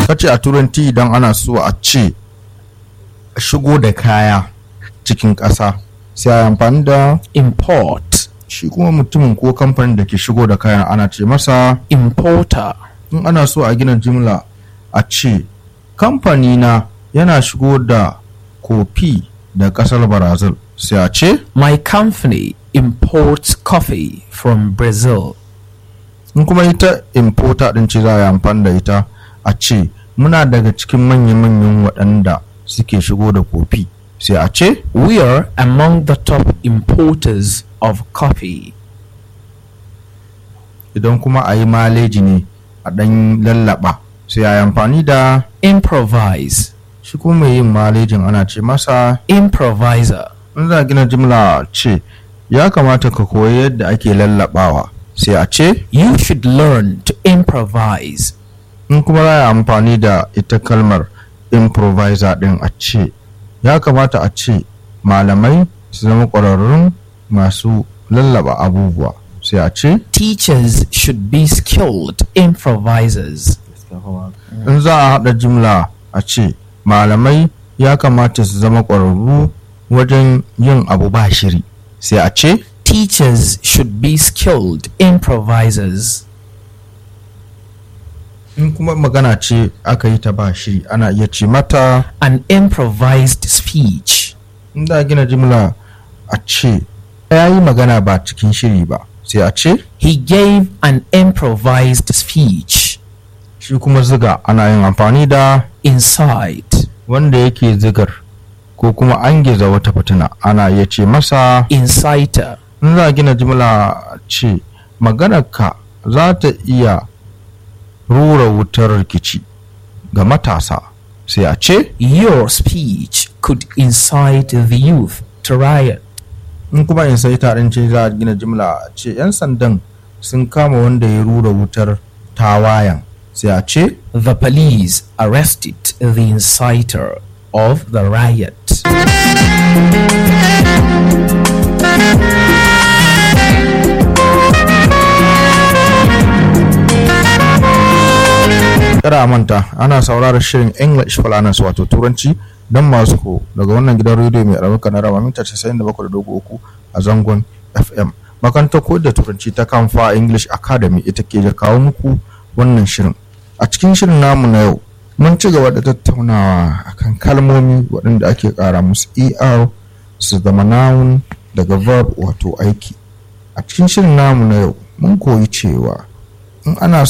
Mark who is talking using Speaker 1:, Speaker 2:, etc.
Speaker 1: kace a turanci idan ana so a ce shigo da kaya cikin ƙasa sai a amfani da
Speaker 2: import,
Speaker 1: shi kuma mutumin ko kamfanin da ke shigo da kayan ana ce masa
Speaker 2: importer,
Speaker 1: in ana so a gina jimla a ce kamfani na yana shigo da kofi da ƙasar brazil sai a ce
Speaker 2: my company imports coffee from Brazil.
Speaker 1: in kuma ita importer din ce za a yi amfani da ita a ce muna daga cikin manya-manyan waɗanda suke shigo da kofi sai a ce
Speaker 2: We are among the top importers of coffee.
Speaker 1: idan kuma a yi maleji ne a ɗan lallaba sai a yi amfani da
Speaker 2: Improvise,
Speaker 1: shi kuma mai yin malejin ana ce masa
Speaker 2: improviser,
Speaker 1: in za a gina jimla a ce ya kamata ka koyi yadda ake lallabawa sai a ce
Speaker 2: you should learn to improvise.
Speaker 1: in kuma za a yi amfani da ita kalmar improviser din a ce ya kamata a ce malamai su zama ƙwararrun masu lallaba abubuwa sai a ce
Speaker 2: Teachers should be skilled improvisers.
Speaker 1: in za a haɗa jimla a ce malamai ya kamata su zama ƙwararru wajen yin abu ba shiri sai a ce
Speaker 2: Teachers should be skilled improvisers.
Speaker 1: in kuma magana ce aka yi ta ba shiri ana iya ce mata
Speaker 2: An improvised speech.
Speaker 1: in za a gina jimla a ce ya yi magana ba cikin shiri ba sai a ce
Speaker 2: He gave an improvised speech.
Speaker 1: shi kuma ziga ana yin amfani da
Speaker 2: Inside.
Speaker 1: wanda yake zigar ko kuma an giza wata fitina ana iya ce masa
Speaker 2: Inciter.
Speaker 1: in za a gina jimla a ce maganarka za ta iya rura wutar rikici ga matasa sai a ce
Speaker 2: Your speech could incite the youth to riot.
Speaker 1: in kuma in sai tarin ce za a gina jimla a ce 'yan sandan sun kama wanda ya rura wutar tawayan sai a ce
Speaker 2: The police arrested the inciter of the riot.
Speaker 1: kada a manta ana sauraron shirin english falanas wato turanci don masu ko daga wannan gidan rediyo mai albarka na rama mita 97.3 a zangon fm makarantar koyar da turanci ta kamfa english academy ita ke da kawo muku wannan shirin a cikin shirin namu na yau mun ci gaba da tattaunawa akan kalmomi waɗanda ake ƙara musu er su zama noun daga verb wato aiki a cikin shirin namu na yau mun koyi cewa in ana